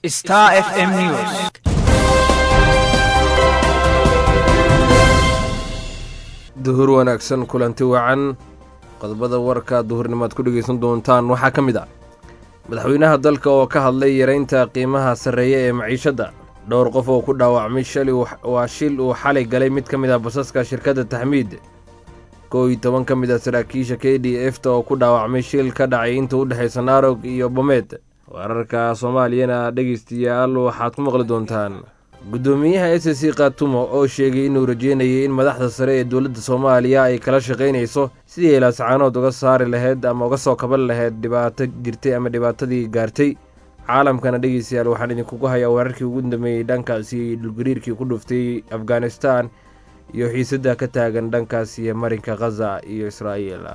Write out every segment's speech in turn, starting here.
Star FM News. duhur wanaagsan kulanti wacan qodobada warka duhurnimaad ku dhegaysan doontaan waxaa ka mid ah madaxweynaha dalka oo ka hadlay yaraynta qiimaha sarreeya ee maciishadda dhowr qof oo ku dhaawacmay shalay waa shil uu xalay galay mid ka mid ah basaska shirkadda taxmiid kow iyo toban ka mid ah saraakiisha k d f ta oo ku dhaawacmay shil ka dhacay inta u dhexaysa naarog iyo bomeed wararka soomaaliyana dhegaystayaal waxaad ku maqli doontaan guddoomiyaha s c katumo oo sheegay inuu rajeynayay in madaxda sare ee dowladda soomaaliya ay kala shaqaynayso sidii ilaascaanood uga saari lahayd ama uga soo kaban lahayd dhibaato jirtay ama dhibaatadii gaartay caalamkana dhegeystayaal waxaan idinkugu hayaa weerarkii ugu dambeeyey dhankaasi dhulgariirkii ku dhuftay afghanistan iyo xiisadda ka taagan dhankaasi marinka khaza iyo israa'iil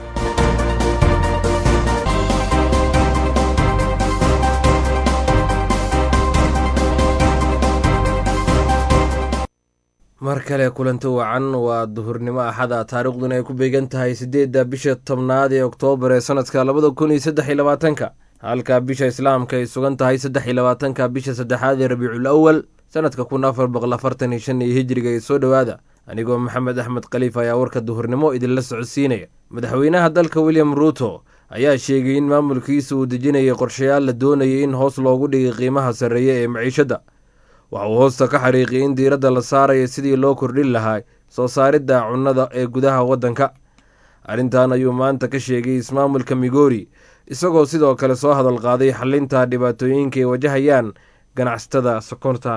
mar kale kulanto wacan waa duhurnimo axada taariikhduna ay ku beegan tahay siddeedda bisha tobnaad ee oktoobar ee sanadka labada kun iyo saddex iyo labaatanka halka bisha islaamka ay sugan tahay saddex iyo labaatanka bisha saddexaad ee rabiicul awal sanadka kun afar boqol afartan iyo shan iyo hijriga ee soo dhowaada anigoo maxamed axmed khaliif ayaa warka duhurnimo idinla socodsiinaya madaxweynaha dalka william ruuto ayaa sheegay in maamulkiisa uu dejinayay qorshayaal la doonayay in hoos loogu dhigay qiimaha sarreeya ee maciishadda waxa uu hoosta ka xariiqiyay in diiradda la saaraya sidii loo kordhin lahaa soo saaridda cunnada ee gudaha waddanka arrintan ayuu maanta ka sheegay ismaamulka migori isagoo sidoo kale soo hadal qaaday xalinta dhibaatooyinka ay wajahayaan ganacsatada sokorta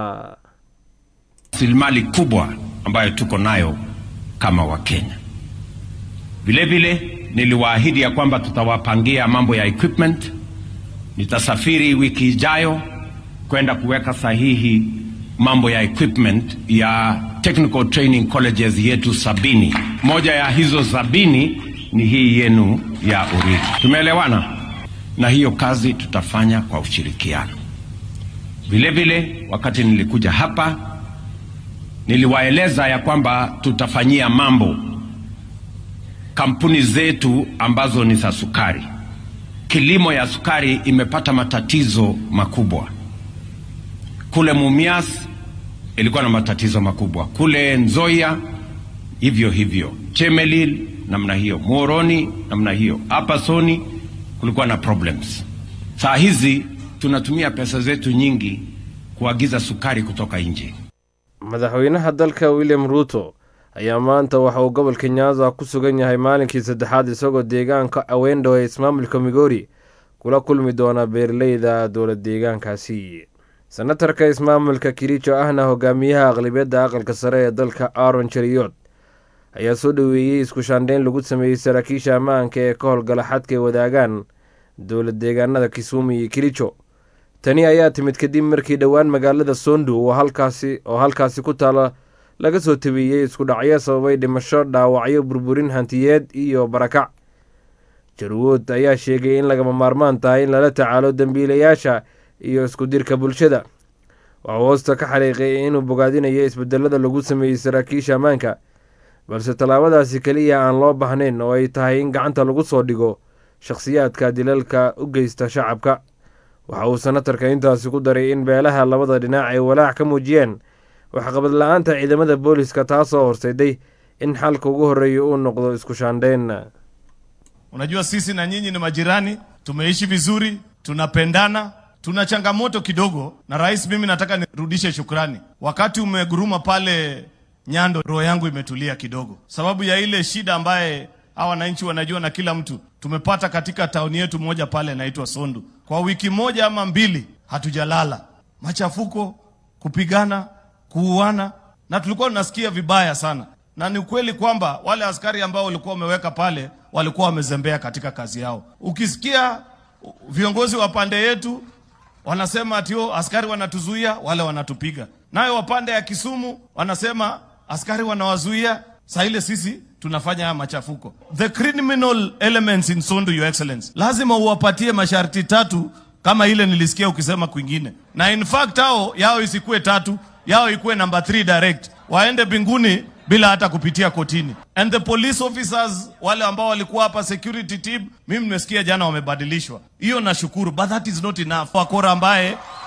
rasilimali kubwa ambayo tuko nayo kama Wakenya. Vilevile niliwaahidi ya kwamba tutawapangia mambo ya equipment. Nitasafiri wiki ijayo kwenda kuweka sahihi mambo ya equipment ya technical training colleges yetu sabini. Moja ya hizo sabini ni hii yenu ya Uriri. Tumeelewana? Na hiyo kazi tutafanya kwa ushirikiano. Vilevile wakati nilikuja hapa niliwaeleza ya kwamba tutafanyia mambo kampuni zetu ambazo ni za sukari. Kilimo ya sukari imepata matatizo makubwa. Kule Mumias ilikuwa na matatizo makubwa, kule Nzoia hivyo hivyo, Chemelil namna hiyo, Muhoroni namna hiyo, hapa Soni kulikuwa na problems. Saa hizi tunatumia pesa zetu nyingi kuagiza sukari kutoka nje. madaxweynaha dalka william ruuto ayaa maanta waxa uu gobolka nyanza ku sugan yahay maalinkii saddexaad isagoo deegaanka awendho ee ismaamulka migori kula kulmi doona beeraleyda dowlad deegaankaasi senatarka ismaamulka kirijo ahna hogaamiyaha aqlabiyadda aqalka sare ee dalka aron jeriyood ayaa soo dhoweeyey isku shaandheyn lagu sameeyey saraakiisha ammaanka ee ka howlgala xadka ay wadaagaan dowlad deegaanada kisumu iyo kirijo tani ayaa timid kadib markii dhowaan magaalada sondu oo halkaasi oo halkaasi ku taala laga soo tabeeyey isku dhacyo sababay dhimasho dhaawacyo burburin hantiyeed iyo barakac jarwood ayaa sheegay in lagama maarmaan tahay in lala tacaalo dembiilayaasha iyo isku dirka bulshada waxuu hoosta ka xariiqay inuu bogaadinayo isbedelada lagu sameeyey saraakiisha ammaanka balse tallaabadaasi keliya aan loo baahnayn oo ay tahay in gacanta lagu soo dhigo shakhsiyaadka dilalka u geysta shacabka waxa uu senatarka intaasi ku daray in beelaha labada dhinac ay walaac ka muujiyeen waxqabad la-aanta ciidamada booliska taasoo horseyday in xalka ugu horreeya uu noqdo isku shaandheyn Unajua sisi na nyinyi ni majirani, tumeishi vizuri, tunapendana, tuna changamoto kidogo. Na rais, mimi nataka nirudishe shukrani. Wakati umeguruma pale Nyando, roho yangu imetulia kidogo, sababu ya ile shida ambaye hawa wananchi wanajua na kila mtu tumepata katika tauni yetu moja pale inaitwa Sondu. Kwa wiki moja ama mbili hatujalala, machafuko, kupigana, kuuana, na tulikuwa tunasikia vibaya sana, na ni ukweli kwamba wale askari ambao walikuwa wameweka pale walikuwa wamezembea katika kazi yao. Ukisikia viongozi wa pande yetu wanasema ati "Oh, askari wanatuzuia, wale wanatupiga, nayo wapande ya Kisumu wanasema askari wanawazuia, saa ile sisi tunafanya haya machafuko. The criminal elements in Sondu, your excellency, lazima uwapatie masharti tatu kama ile nilisikia ukisema kwingine, na in fact hao yao isikuwe tatu, yao ikuwe number 3 direct, waende mbinguni bila hata kupitia kotini. And the police officers wale ambao walikuwa hapa security team, mimi nimesikia jana wamebadilishwa. Hiyo nashukuru, but that is not enough. Wakora ambaye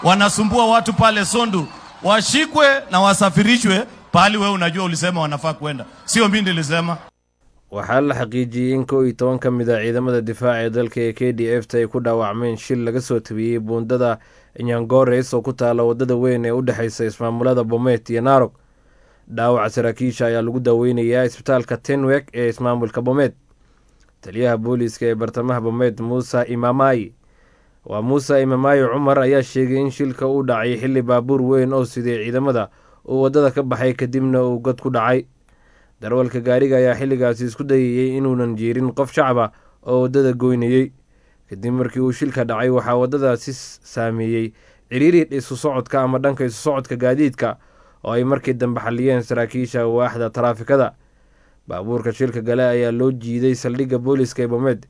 wanasumbua watu pale Sondu, washikwe na wasafirishwe pahali wewe unajua ulisema wanafaa kwenda, sio mimi nilisema. waxaa la xaqiijiyey in kow iyo toban ka mid a ciidamada difaaca ee dalka ee k d f ta ay ku dhaawacmeen shil laga soo tabiyey buundada nyangores oo ku taala wadada weyn ee u dhexeysa ismaamulada bomet iyo narog dhaawaca saraakiisha ayaa lagu daaweynayaa isbitaalka tenwek ee ismaamulka bomet taliyaha booliiska ee bartamaha bomet muuse imamai waa muuse imamaayo cumar ayaa sheegay in shilka uu dhacay xilli baabuur weyn oo siday ciidamada uu waddada ka baxay kadibna uu god ku dhacay darwalka gaariga ayaa xilligaasi isku dayayey inuunan jiirin qof shacaba oo waddada goynayey kadib markii uu shilka dhacay waxaa waddadaasi saameeyey ciriiri isu socodka ama dhanka isu socodka gaadiidka oo ay markii dambe xaliyeen saraakiisha waaxda taraafikada baabuurka shilka gale ayaa loo jiiday saldhigga booliska ee bomed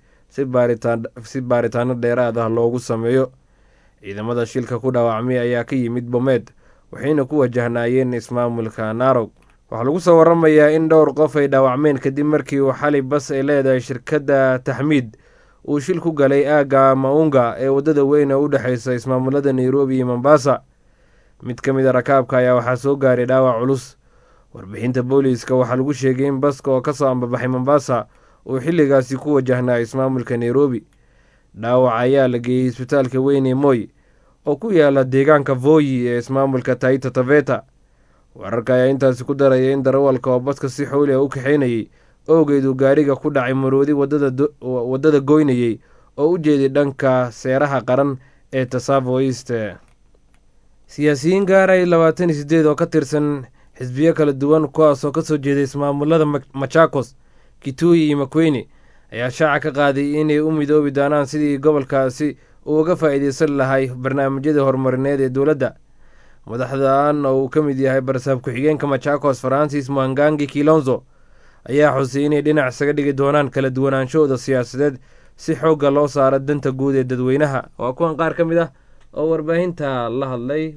si baaritaano dheeraad ah loogu sameeyo ciidamada shilka ku dhaawacmay ayaa ka yimid bomed waxayna ku wajahnaayeen ismaamulka narog waxaa lagu soo waramayaa in dhowr qof ay dhaawacmeen kadib markii uu xali bas ay leedahay shirkadda taxmiid uu shil ku galay aagga maunga ee waddada weyn ee u dhexeysa ismaamulada nairobi iyo mombasa mid ka mid a rakaabka ayaa waxaa soo gaaray dhaawac culus warbixinta booliiska waxaa lagu sheegay in baska oo kasoo ambabaxay mombasa uu xilligaasi ku wajahnaa ismaamulka nairobi dhaawac ayaa la geeyey isbitaalka weyn ee moy oo ku yaala deegaanka voyi ee ismaamulka taita taveta wararka ayaa intaasi ku daraya in darawalka oo baska si xowli a u kaxeynayey owgeed uu gaariga ku dhacay maroodi waddada goynayey oo u jeeday dhanka seeraha qaran ee tasavo east siyaasiyiin gaaray labaatan iyo sideed oo ka tirsan xisbiyo kala duwan kuwaasoo kasoo jeeday ismaamulada machakos kituyi iyo makweyne ayaa shaaca ka qaaday inay u midoobi doonaan sidii gobolkaasi uu uga faa-iideysan lahay barnaamijyada horumarineed ee dowladda madaxdan oo uu ka mid yahay barsaab ku-xigeenka machakos francis mwangangi kilonzo ayaa xusay inay dhinac isaga dhigi doonaan kala duwanaanshahooda siyaasadeed si xoogga loo saaro danta guud ee dadweynaha waa kuwan qaar ka mid ah oo warbaahinta la hadlay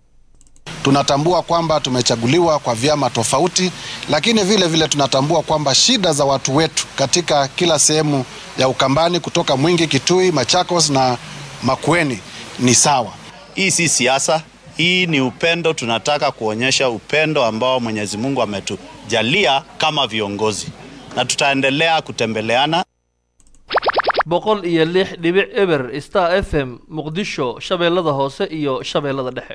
Tunatambua kwamba tumechaguliwa kwa vyama tofauti, lakini vile vile tunatambua kwamba shida za watu wetu katika kila sehemu ya Ukambani, kutoka Mwingi, Kitui, Machakos na Makueni ni sawa. Hii si siasa, hii ni upendo. Tunataka kuonyesha upendo ambao Mwenyezi Mungu ametujalia kama viongozi, na tutaendelea kutembeleana. boqol iyo lix dhibic eber star f m muqdisho shabeellada hoose iyo shabeellada dhexe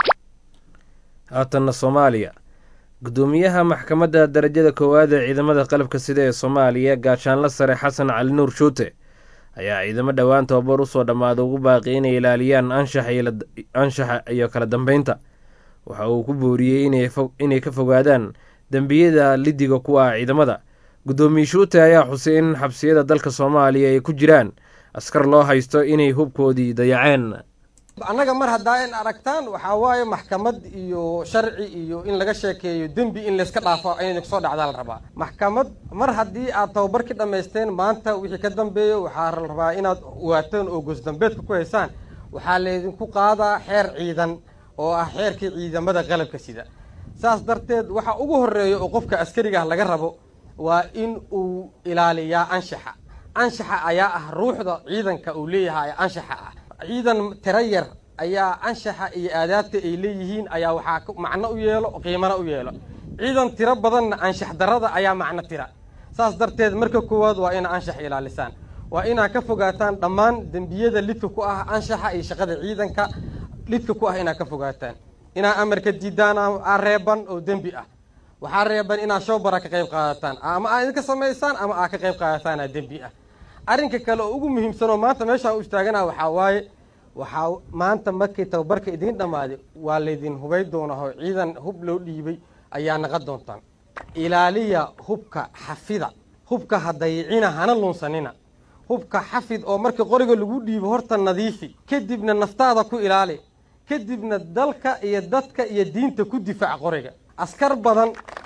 haatanna soomaaliya guddoomiyaha maxkamadda darajada koowaad ee ciidamada qalabka sida ee soomaaliya gaashaanla sare xasan cali nuur shuute ayaa ciidamo dhowaan tababar usoo dhammaada ugu baaqi inay ilaaliyaan anshaxa iyo kala dambeynta waxa uu ku booriyey inay ka fogaadaan dembiyada lidiga ku ah ciidamada guddoomiye shuute ayaa xusay in xabsiyada dalka soomaaliya ay ku jiraan askar loo haysto inay hubkoodii dayaceen annaga mar haddaa in aragtaan waxaa waaye maxkamad iyo sharci iyo in laga sheekeeyo dembi in layska dhaafo inayna kusoo dhacdaa la rabaa maxkamad mar haddii aad tababarkii dhammaysteen maanta wixii ka dambeeyo waxaa la rabaa inaad waataan oo goosdambeedka ku haysaan waxaa laydinku qaadaa xeer ciidan oo ah xeerkii ciidamada qalabka sida saas darteed waxa ugu horreeya oo qofka askarigaah laga rabo waa in uu ilaaliyaa anshaxa anshaxa ayaa ah ruuxda ciidanka uu leeyahay anshaxa ah ciidan tiro yar ayaa anshaxa iyo aadaabta ay leeyihiin ayaa waxaa macno u yeelo qiimana u yeelo ciidan tiro badanna anshax darada ayaa macno tira saas darteed marka koowaad waa ina anshax ilaalisaan waa inaad ka fogaataan dhammaan dembiyada lidka ku ah anshaxa iyo shaqada ciidanka lidka ku ah inaad ka fogaataan inaad amarka diidaan aa reeban oo dembi ah waxaa reeban inaad showbara ka qayb qaadataan ama aad idinka samaysaan ama aad ka qayb qaadataanaa dembi ah arrinka kale oo ugu muhiimsanoo maanta meeshaan u istaagana waxaa waaye waxaa maanta markii tababarka idiin dhammaaday waa laydin hubay doonaho ciidan hub loo dhiibay ayaa naqon doontaan ilaaliya hubka xafida hubka ha dayicina hana lunsanina hubka xafid oo marka qoriga lagu dhiibo horta nadiifi kadibna naftaada ku ilaali kadibna dalka iyo dadka iyo diinta ku difaac qoriga askar badan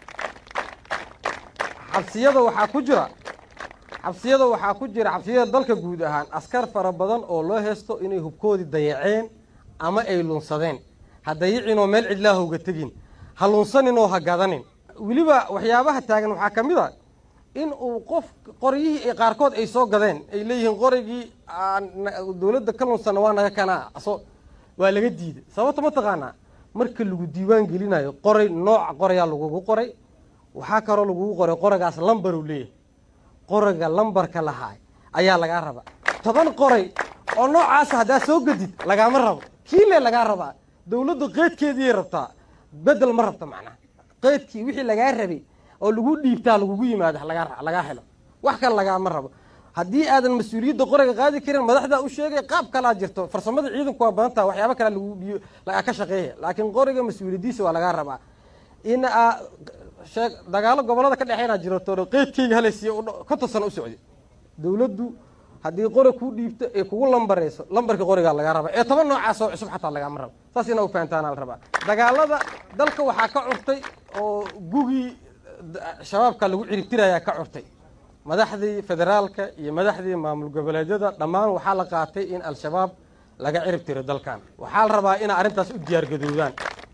xabsiyada waxaa ku jira xabsiyada waxaa ku jira xabsiyada dalka guud ahaan askar fara badan oo loo heesto inay hubkoodii dayaceen ama ay lunsadeen ha dayicinoo meel cidlaaha uga tegin ha lunsaninoo ha gadanin weliba waxyaabaha taagan waxaa ka mid a in uu qof qoryihii qaarkood ay soo gadeen ay leeyihiin qorigii dowladda ka lunsana waa naga kanaa so waa laga diiday sababta ma taqaanaa marka lagu diiwaan gelinayo qoray nooca qorayaa lagugu qoray waxaa kaloo lagugu qoray qoragaas lambar uu leeyahay qoraga lambarka lahaay ayaa lagaa rabaa toban qoray oo noocaasa haddaa soo gedid lagaama rabo kiile lagaa rabaa dowladdu qeydkeediiyay rabtaa bedel ma rabto macnaha qeydkii wixii lagaa rabay oo lagu dhiibtaa lagugu yimaado lagaa lagaa helo wax kale lagaama rabo haddii aadan mas-uuliyadda qorayga qaadi karin madaxdaa u sheegay qaab kalaa jirto farsamada ciidanku waa badan taha waxyaaba kalea lagu dhiyo lagaa ka shaqeeya laakiin qoriga mas-uuliyadiisa waa lagaa rabaa in aa sheeg dagaalo gobolada ka dhexeynaa jirto qeydkeyga halaysiiya konton sano u socday dowladdu haddii qori kuu dhiibto ee kugu lambarayso lambarka qorigaa lagaa rabaa ee toban noocaas oo cusub xataa lagaama rabo saas inaa u fahantaana la rabaa dagaalada dalka waxaa ka curtay oo gugii shabaabka lagu ciribtirayaa ka curtay madaxdii federaalka iyo madaxdii maamul goboleedyada dhammaan waxaa la qaatay in al-shabaab laga cirib tiro dalkan waxaa la rabaa inaa arrintaas u diyaargadoodaan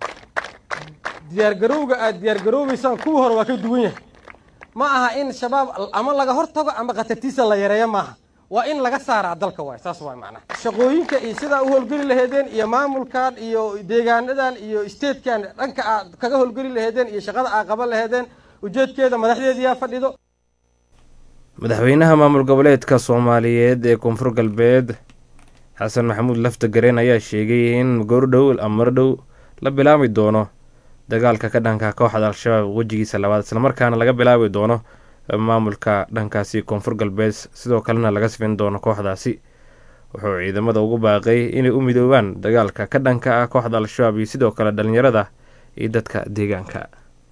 diyaargarowga aad diyaargaroobaysaan kuwii hore waa ka duwan yahay ma aha in shabaab ama laga hortago ama khatartiisa la yareeyo maaha waa in laga saaraa dalka waay saas waay macnaha shaqooyinka iyo sidaa u howlgeli laheedeen iyo maamulkan iyo deegaanadan iyo statekan dhanka aad kaga howlgeli laheedeen iyo shaqada aad qaban laheedeen ujeedkeeda madaxdeediyaa fadhido madaxweynaha maamul goboleedka soomaaliyeed ee koonfur galbeed xasan maxamuud lafta gareen ayaa sheegay in goordhow amardhow la bilaabi doono dagaalka ka dhanka kooxda al-shabaab wejigiisa labaad islamarkaana laga bilaabi doono maamulka dhankaasi koonfur galbeed sidoo kalena laga sifin doono kooxdaasi wuxuu ciidamada ugu baaqay inay u midoobaan dagaalka ka dhanka ah kooxda al-shabaab iyo sidoo kale dhalinyarada iyo dadka deegaanka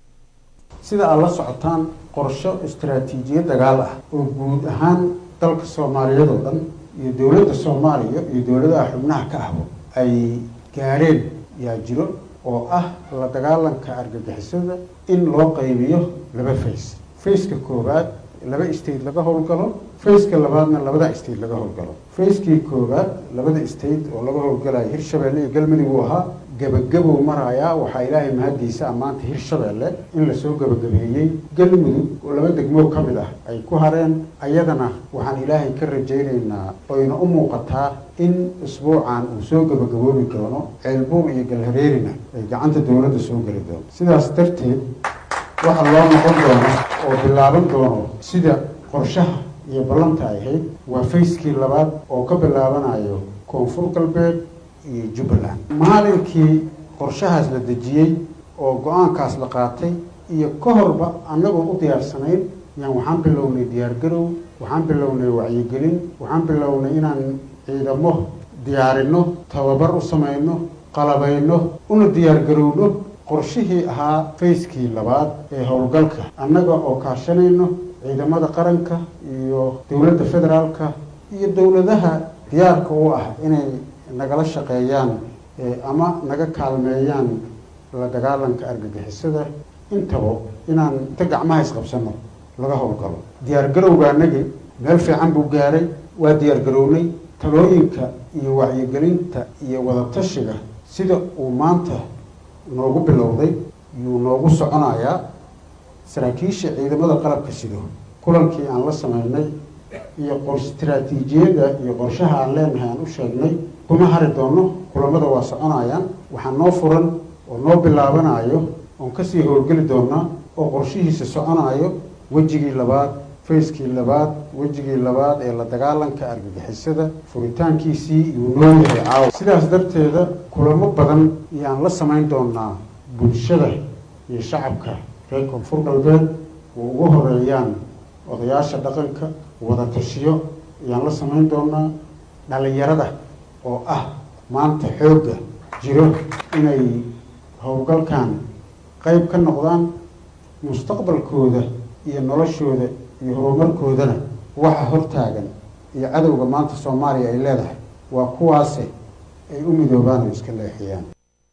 sida aad la socotaan qorsho istaraatiijiyad dagaal ah oo guud ahaan dalka soomaaliyeed oo dhan iyo dowladda soomaaliya iyo dowladaha xubnaha ka ahbo ay gaareen yaa jiro oo ah la dagaalanka argagixisada in loo qaybiyo laba fays fayska koowaad laba state laga howlgalo fayska labaadna labada state laga howlgalo fayskii koowaad labada state oo laga howlgalayo hirshabeelle iyo galmudug uu ahaa gebagabow marayaa waxaa ilaahay mahaddiisa ammaanta hirshabeelle in lasoo gebagabeeyey galmudug oo laba degmoo ka mid ah ay ku hareen ayadana waxaan ilaahay ka rajaynaynaa oyna u muuqataa in isbuucan uu soo gebagaboobi doono ceelbuur iyo galhareerina ay gacanta dowladda soo geli doono sidaas darteed waxa loo noqon doono oo bilaaban doono sida qorshaha iyo ballanta ay ahayd waa fayskii labaad oo ka bilaabanayo koonfur galbeed iyo jubbaland maalinkii qorshahaas la dejiyey oo go-aankaas la qaatay iyo ka horba annagoo u diyaarsanayn yaan waxaan bilownay diyaargarow waxaan bilownay wacyigelin waxaan bilownay inaan ciidamo diyaarinno tababar u samayno qalabayno una diyaargarowno qorshihii ahaa fayskii labaad ee howlgalka annaga oo kaashanayno ciidamada qaranka iyo dowladda federaalka iyo dowladaha diyaarka u ah inay nagala shaqeeyaan ama naga kaalmeeyaan la dagaalanka argagixisada intaba inaan inta gacmaha isqabsano laga howlgalo diyaargarowgaanagi meel fiican buu gaaray waa diyaargarownay talooyinka iyo wacyigelinta iyo wadatashiga sida uu maanta noogu bilowday yuu noogu soconayaa saraakiisha ciidamada qalabka sido kulankii aan la sameynay iyo istaraatiijiyadda iyo qorshaha aan leenahay aan u sheegnay kuma hari doono kulamada waa soconayaan waxaa noo furan oo noo bilaabanayo oon kasii howlgeli doonaa oo qorshihiisa soconayo wejigii labaad fayskii labaad wejigii labaad ee la dagaalanka argagixisada furitaankiisii iyuu noo yahay caawa sidaas darteeda kulamo badan iyaan la samayn doonaa bulshada iyo shacabka reer koonfur galbeed oo ugu horeeyaan odayaasha dhaqanka wadatashiyo ayaan la samayn doonaa dhalinyarada oo ah maanta xoogga jiro inay howlgalkan qayb ka noqdaan mustaqbalkooda iyo noloshooda iyo horumarkoodana waxa hortaagan iyo cadowga maanta soomaaliya ay leedahay waa kuwaase ay u midoobaan oo iska leexiyaan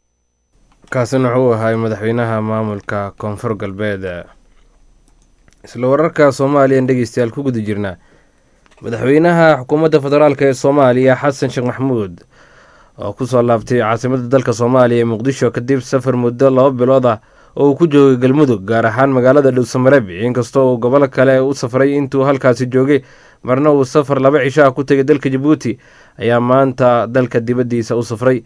kaasina wuxuu ahay madaxweynaha maamulka koonfur galbeed isla wararka soomaaliyan dhegeystayaal ku guda jirnaa madaxweynaha xukuumadda federaalk ee soomaaliya xasan sheekh maxamuud oo kusoo laabtay caasimadda dalka soomaaliya ee muqdisho kadib safar muddo laba bilood ah oo uu ku joogay galmudug gaar ahaan magaalada dhowsamareeb inkastoo uu gobolo kale u safray intuu halkaasi joogay marna uu safar laba cisho ah ku tegay dalka jabuuti ayaa maanta dalka dibaddiisa u safray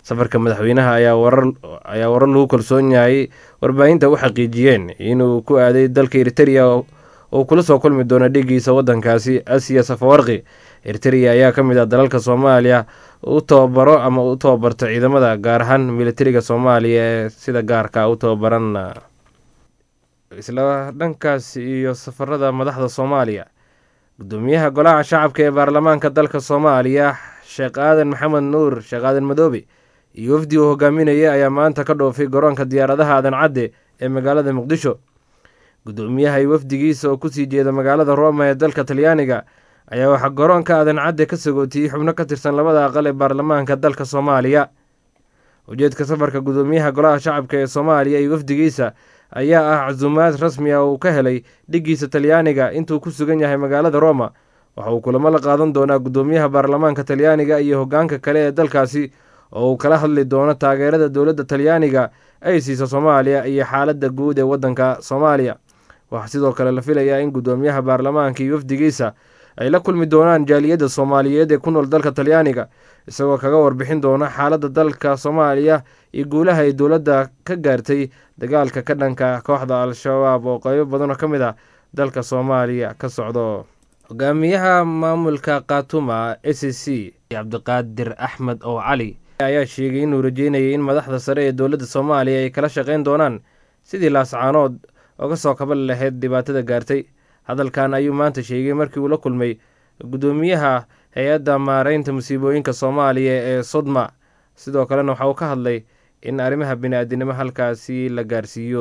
safarka madaxweynaha ayaa warar lagu kalsoon yahay warbaahinta u xaqiijiyeen inuu ku aaday dalka eritereya oo kula soo kulmi doono dhigiisa wadankaasi asiya safawarqi eritereya ayaa ka mid ah dalalka soomaaliya u tababaro ama u tababarto ciidamada gaar ahaan militariga soomaaliya ee sida gaarka u tababaran isla dhankaas iyo safarada madaxda soomaaliya gudoomiyaha golaha shacabka ee baarlamaanka dalka soomaaliya sheekh aadan maxamed nuur sheekh aadan madoobe iyo wafdi uu hogaaminayay ayaa maanta ka dhoofay garoonka diyaaradaha aadan cadde ee magaalada muqdisho gudoomiyaha iyo wafdigiisa oo kusii jeeda magaalada roma ee dalka talyaaniga ayaa waxaa garoonka aadan cadde ka sagootiyey xubno ka tirsan labada aqal ee baarlamaanka dalka soomaaliya ujeedka safarka gudoomiyaha golaha shacabka ee soomaaliya iyo wafdigiisa ayaa ah casuumaad rasmi ah uu ka helay dhigiisa talyaaniga intuu ku sugan yahay magaalada roma waxa uu kulamo la qaadan doonaa gudoomiyaha baarlamaanka talyaaniga iyo hogaanka kale ee dalkaasi oo uu kala hadli doono taageerada dowladda talyaaniga ay siiso soomaaliya iyo xaaladda guud ee waddanka soomaaliya waxaa sidoo kale la filayaa in gudoomiyaha baarlamaanka iyo wafdigiisa ay la kulmi doonaan jaaliyadda soomaaliyeed ee ku nool dalka talyaaniga isagoo kaga warbixin doona xaaladda dalka soomaaliya iyo guulaha ay dowladda ka gaartay dagaalka ka dhanka kooxda al-shabaab oo qeybo badan oo ka mid ah dalka soomaaliya ka socdo hogaamiyaha maamulka khatuma s c cabdiqaadir axmed oo cali ayaa sheegay inuu rajeynayay in madaxda sare ee dowladda soomaaliya ay kala shaqeyn doonaan sidii laascaanood oga soo kaban lahayd dhibaatada gaartay hadalkan ayuu maanta sheegay markii uu la kulmay gudoomiyaha hay-adda maareynta musiibooyinka soomaaliya ee sodma sidoo kalena waxa uu ka hadlay in arrimaha bini-aadinimo halkaasi la gaarsiiyo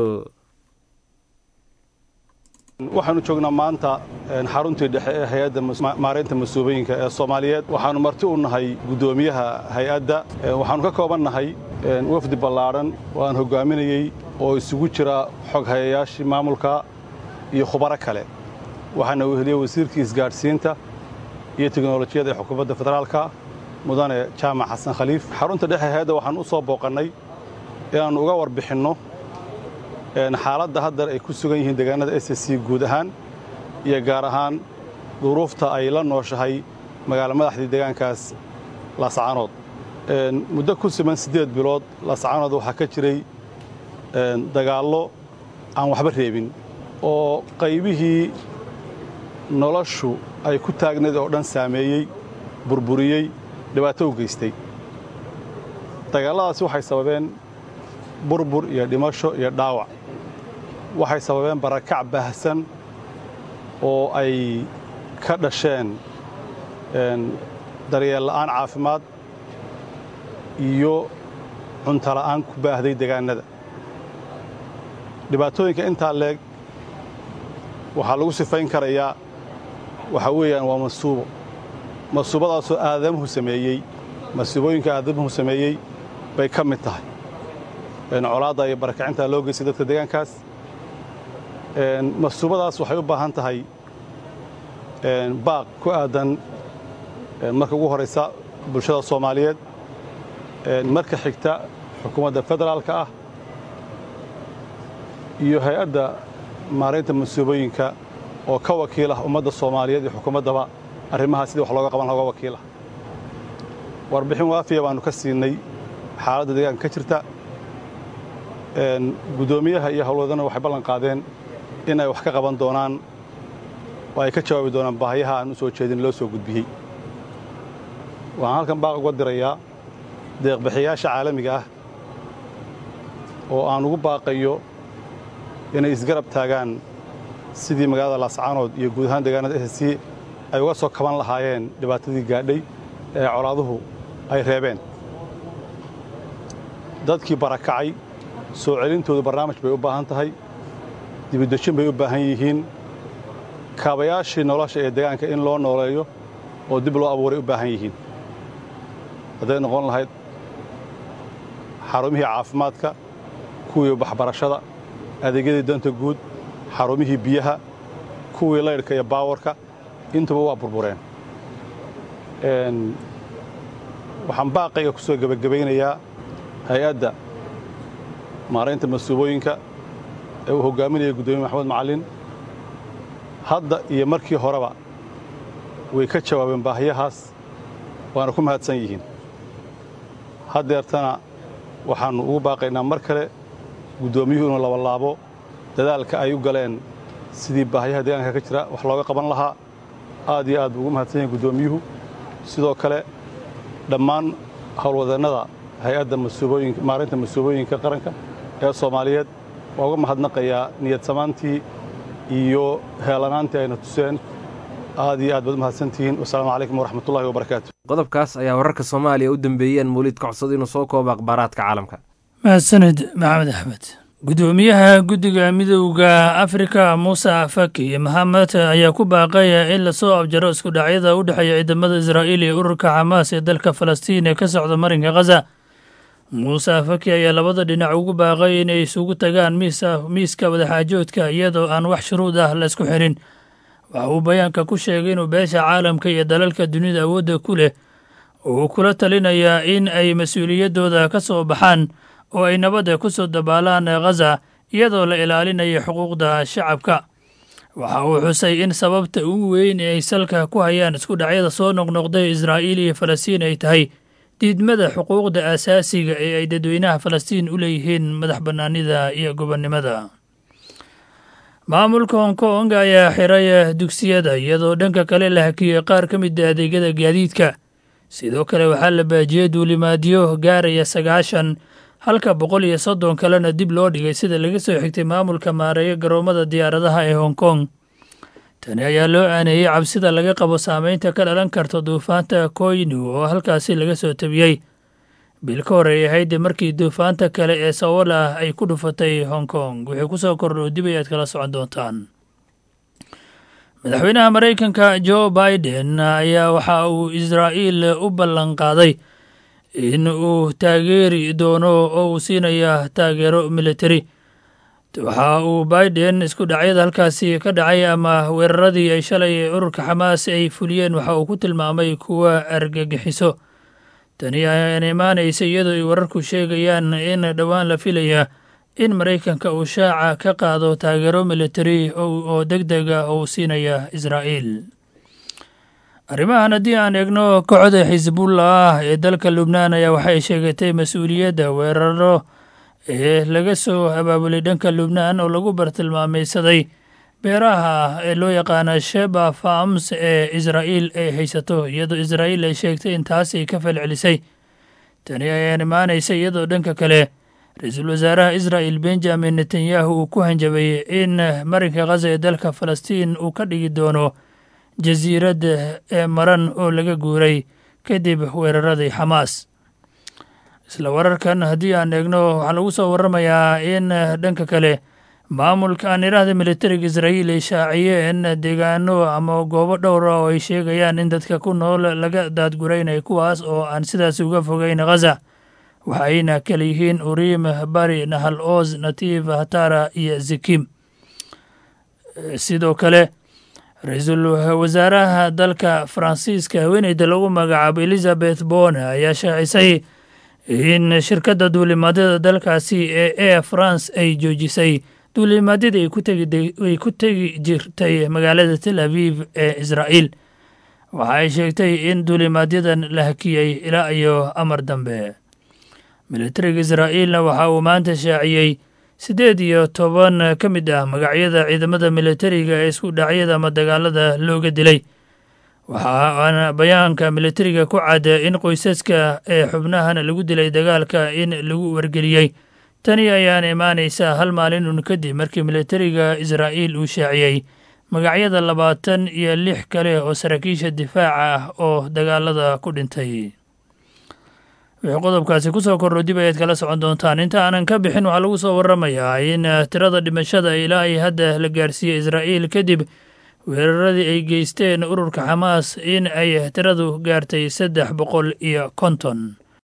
waxaanu joognaa maanta xaruntii dhexe ee hay-adda maareynta masuubooyinka ee soomaaliyeed waxaanu marti u nahay guddoomiyaha hay-adda waxaanu ka kooban nahay wafdi ballaadhan oo aan hoggaaminayey oo isugu jira xog hayayaashii maamulka iyo khubaro kale waxaana weheliyey wasiirkii isgaadhsiinta iyo teknolojiyadda ee xukuumadda federaalka mudane jaamac xasan khaliif xarunta dhexe hay-adda waxaan u soo booqannay inaannu uga warbixinno xaaladda haddar ay ku sugan yihiin deegaanada s c guud ahaan iyo gaar ahaan duruufta ay la nooshahay magaalo madaxdii deegaankaas laascaanood muddo ku siman siddeed bilood laascaanood waxaa ka jiray dagaallo aan waxba reebin oo qaybihii noloshu ay ku taagnayd oo dhan saameeyey burburiyey dhibaato u geystay dagaalladaasi waxay sababeen burbur iyo dhimasho iyo dhaawac waxay sababeen barakac baahsan oo ay ka dhasheen daryeel la'aan caafimaad iyo cunto la'aan ku baahday degaannada dhibaatooyinka intaa leeg waxaa lagu sifayn karayaa waxaa weeyaan waa masuubo masuubadaasoo aadamuhu sameeyey masuubooyinka aadamuhu sameeyey bay ka mid tahay colaadda iyo barakacintaa loo geystay dadka deegaankaas masuubadaas waxay u baahan tahay baaq ku aadan marka ugu horaysa bulshada soomaaliyeed marka xigta xukuumadda federaalka ah iyo hay-adda maaraynta masuubooyinka oo ka wakiil ah ummadda soomaaliyeed iyo xukuumaddaba arrimahaa sidii wax looga qaban looga wakiilah warbixin waafiya baannu ka siinay xaaladda deegaanka ka jirta guddoomiyaha iyo howlwadana waxay ballan qaadeen in ay wax ka qaban doonaan oo ay ka jawaabi doonaan baahiyaha aan u soo jeedin loo soo gudbiyey waxaan halkan baaq uga dirayaa deeqbixiyaasha caalamiga ah oo aan ugu baaqayo inay isgarab taagaan sidii magaalada laascaanood iyo guud ahaan deegaanada s c ay uga soo kaban lahaayeen dhibaatadii gaadhay ee colaaduhu ay reebeen dadkii barakacay soo celintoodu barnaamij bay u baahan tahay dibudejin bay u baahan yihiin kaabayaashii nolosha ee deegaanka in loo nooleeyo oo dib loo abuuray u baahan yihiin hadday noqon lahayd xarumihii caafimaadka kuwii waxbarashada adeegyadii danta guud xarumihii biyaha kuwii laydhka iyo baawarka intuba waa burbureen waxaan baaqayga ku soo gebagabaynayaa hay-adda maaraynta masuubooyinka ee uu hoggaaminaya guddoomiye maxamed macallin hadda iyo markii horeba way ka jawaabeen baahiyahaas waana ku mahadsan yihiin haddeertana waxaannu ugu baaqaynaa mar kale guddoomiyuhu inuu labalaabo dadaalka ay u galeen sidii baahiyaha deegaanka ka jira wax looga qaban lahaa aad iyo aad buu ugu mahadsan yahay guddoomiyuhu sidoo kale dhammaan howlwadeennada hay-adda masuubooyinka maarinta masuubooyinka qaranka ee soomaaliyeed waa uga mahadnaqayaa niyad samaantii iyo heelanaantii ayna tuseen aad iyo aad baad u mahadsantihiin wasalaamu calaykum waraxmatullahi wabarakaatu qodobkaas ayaa wararka soomaaliya u dambeeyeen mawliid ka codsada inuu soo koobo akhbaaraadka caalamka mahadsanid maxamed axmed guddoomiyaha guddiga midowda afrika muuse faki maxamed ayaa ku baaqaya in lasoo abjaro isku dhacyada u dhexeeya ciidamada israa'iil iyo ururka xamaas ee dalka falastiin ee ka socda marinka khaza muuse faki ayaa labada dhinac ugu baaqay inay isugu tagaan miiska wadaxaajoodka iyadoo aan wax shuruud ah laysku xirin waxa uu bayaanka ku sheegay inuu beesha caalamka iyo dalalka dunida awoodda ku leh uu kula talinayaa in ay mas-uuliyaddooda ka soo baxaan oo ay nabadda ku soo dabaalaan khaza iyadoo la ilaalinayo xuquuqda shacabka waxa uu xusay in sababta ugu weyn ee ay salka ku hayaan isku dhacyada soo noqnoqday israa'iil iyo falastiin ay tahay diidmada xuquuqda aasaasiga ee ay dadweynaha falastiin u leeyihiin madax bannaanida iyo gobonnimada maamulka hong kong ayaa xiray dugsiyada iyadoo dhanka kale la hakiyey qaar ka mid a adeegyada gaadiidka sidoo kale waxaa la baajiyey duulimaadyo gaaraya sagaashan halka boqol iyo soddon kalena dib loo dhigay sida laga soo xigtay maamulka maareeya garoommada diyaaradaha ee hong kong tani ayaa loo aaneeyey cabsida laga qabo saameynta ka dhalan karta duufaanta koynu oo halkaasi laga soo tabiyey bil ka hor ay ahayd markii duufaanta kale ee sawola ay ku dhufatay hong kong wixii ku soo kordho dib ayaad kala socon doontaan madaxweynaha maraykanka jo biden ayaa waxa uu israa'iil u ballan qaaday in uu taageeri doono oo uu siinaya taageero militari waxa uu biden isku dhacyada halkaasi ka dhacay ama weeraradii ay shalay ururka xamaas ay fuliyeen waxa uu ku tilmaamay kuwa argagixiso tani ayaan imaanaysa iyadoo ay wararku sheegayaan in dhowaan la filaya in maraykanka uu shaaca ka qaado taageero militari oo deg dega oo siinaya israa'iil arrimahan haddii aan eegno kooxda xisbullah ee dalka lubnaan ayaa waxay sheegatay mas-uuliyadda weeraro ee laga soo abaabulay dhanka lubnaan oo lagu bartilmaamaysaday beeraha ee loo yaqaana sheba farms ee israa'iil ay haysato iyadoo israa'iil ay sheegtay in taas ay ka falcelisay tani ayaan imaanaysa iyadoo dhanka kale ra-iisul wasaaraha israa'il benjamin netanyahu uu ku hanjabay in marinka khaza ee dalka falastiin uu ka dhigi doono jasiirad ee maran oo laga guuray kadib weeraradii xamaas isla wararkan haddii aan eegno waxaa lagu soo waramayaa in dhanka kale maamulka aan idhaahda militariga israa'iil ay shaaciyeen deegaano ama goobo dhowra oo ay sheegayaan in dadka ku nool laga daadguraynay kuwaas oo aan sidaas uga fogeyn khaza waxayna kala yihiin uriim bari nahal oos natiif hatara iyo zikim sidoo kale ra-iisul wasaaraha dalka faransiiska haweeneyda lagu magacaabo elizabeth bone ayaa shaacisay in shirkadda duulimaadyada dalkaasi ee air france ay joojisay duulimaadyadii ay ku tegi jirtay magaalada tel aviv ee israa'iil waxa ay sheegtay in duulimaadyadan la hakiyey ilaa iyo amar dambe militariga israa'iilna waxa uu maanta shaaciyey siddeed iyo toban ka mid ah magacyada ciidamada militariga ee isku dhacyada ama dagaalada looga dilay waxaana bayaanka militariga ku cadda in qoysaska ee xubnahan lagu dilay dagaalka in lagu wargeliyey tani ayaana imaanaysaa hal maalin un kadib markii militariga israa'iil uu shaaciyey magacyada labaatan iyo lix kale oo saraakiisha difaaca ah oo dagaalada ku dhintay wixii qodobkaasi ku soo kordho dib ayaad kala socon doontaan inta aanan ka bixin waxaa lagu soo waramayaa in tirada dhimashada ilaa ay hadda la gaarsiiyey israa'iil kadib weeraradii ay geysteen ururka xamaas in ay tiradu gaartay saddex boqol iyo konton